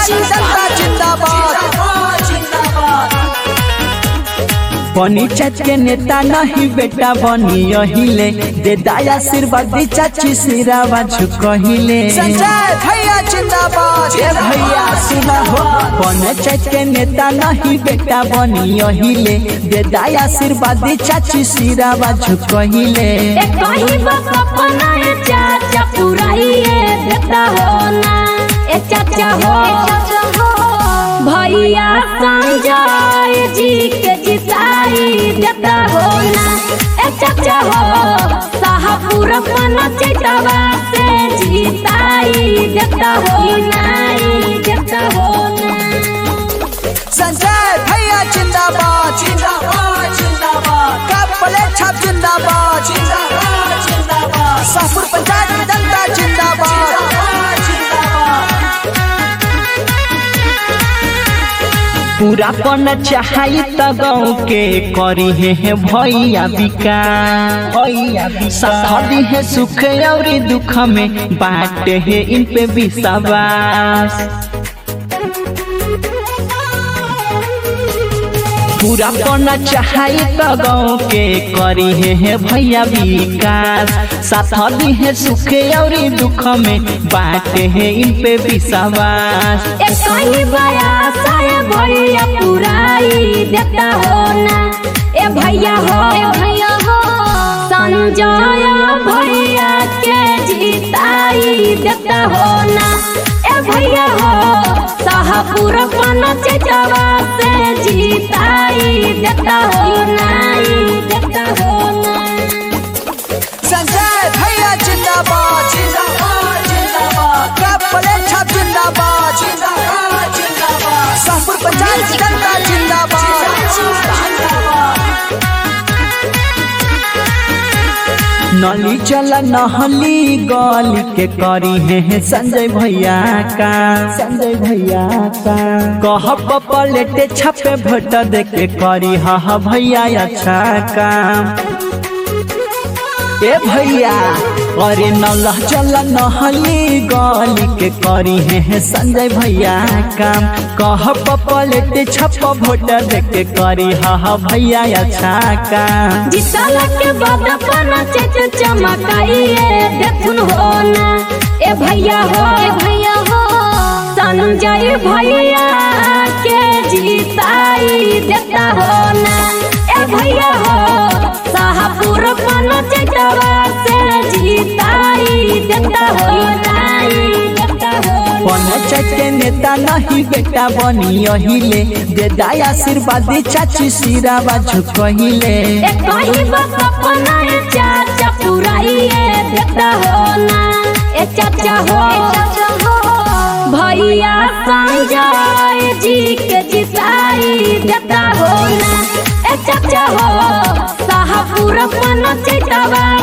पंचायती जनता जिंदाबाद पंचायत के नेता नहीं बेटा बनी अहिले दे दाया आशीर्वादी चाची सिरावा झुकहिले संजय भैया जिंदाबाद ए भैया सुना हो पंचायत के नेता नहीं बेटा बनी अहिले दे दाया आशीर्वादी चाची सिरावा झुकहिले ए कहीं बस अपना ए चाचा पुराइए देता हो ना ए चाचा हो भैया संजय जी के जिताई देता हो ना ए चाचा हो शाहपुर पन चैतवा से जिताई देता हो ना देता हो ना संजय भैया जिंदाबाद जिंदाबाद जिंदाबाद का प्लेट छाप जिंदाबाद जिंदाबाद जिंदाबाद शाहपुर पंचायत जनता जिंदाबाद पूरा पन चाहई त गाँव के करी है भैया विकास भैया साथी है सुख और दुख में बाटे है इन पे विश्वास पूरा पना चाहई त गाँव के करी है भैया विकास साथ दी है सुख और दुख में बाटे है इन पे विश्वास ए कहीं बया सारे भैया पुराई देता हो ना ए भैया हो ए भैया हो संजय भैया के जिताई देता हो ना ए भैया हो शाहपुर पन चेचवा से जिताई देता हो ना देता हो ना संजय भैया जिंदाबाद जिंदाबाद जिंदाबाद का प्लेट छाप जिंदाबाद जिंदाबाद जिंदाबाद शाहपुर पंचायत जनता जिंदाबाद नली चला नहली गली के करी है संजय भैया का संजय भैया का कह पलेटे छपे भोट दे के करी हा भैया अच्छा काम ए भैया अरे नल चल नहली गली के करी है संजय भैया काम कह पलेटे छप भोट दे के करी हा भैया अच्छा काम जितल के बाद अपना चेच चमकाइए देखुन हो ना ए भैया हो ए भैया हो संजय भैया के जीताई देता हो ना ए भैया हो शाहपुर पन चेचवा से जीताई देता हो ना देता हो पंचायत के नेता नहीं बेटा बनी अहिले दे दाया आशीर्वादी चाची सिरावा झुकहिले ए कहीं बस अपना ए चाचा पुराइए देता हो ना ए चाचा हो भैया संजय जी के जिताई देता हो ना ए चाचा हो शाहपुर पन चैतवा